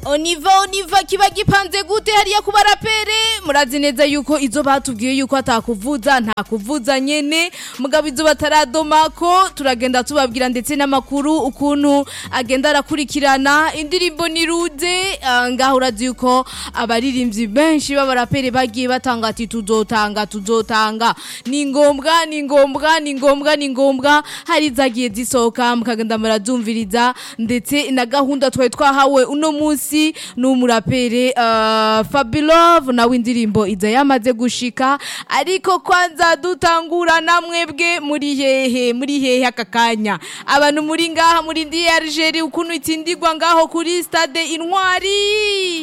oniva oniva kiba gipanze gute hariya ku barapere murazi neza yuko izo batubwiye yuko atakuvuza nta kuvuza nyene mugabo izo bataradomako turagenda tubabwira ndetse n'amakuru ukuntu agenda arakurikirana indirimbo ni rude ah, ngaho urazi yuko abaririmbyi benshi b'abarapere bagiye batanga ati tuzotanga tuzotanga ni ngombwa ni ngombwa ni ngombwa ni ngombwa hari zagiye zisohoka mukagenda murazumviriza ndetse na gahunda twari twahawe uno munsi ni umurapere uh, Fabilove nawe indirimbo iza yamaze gushika ariko kwanza dutangura namwebwe muri hehe muri hehe aka kanya abantu muri ngaha muri ndi Algeria ukuntu itsindirwa ngaho kuri stade intwari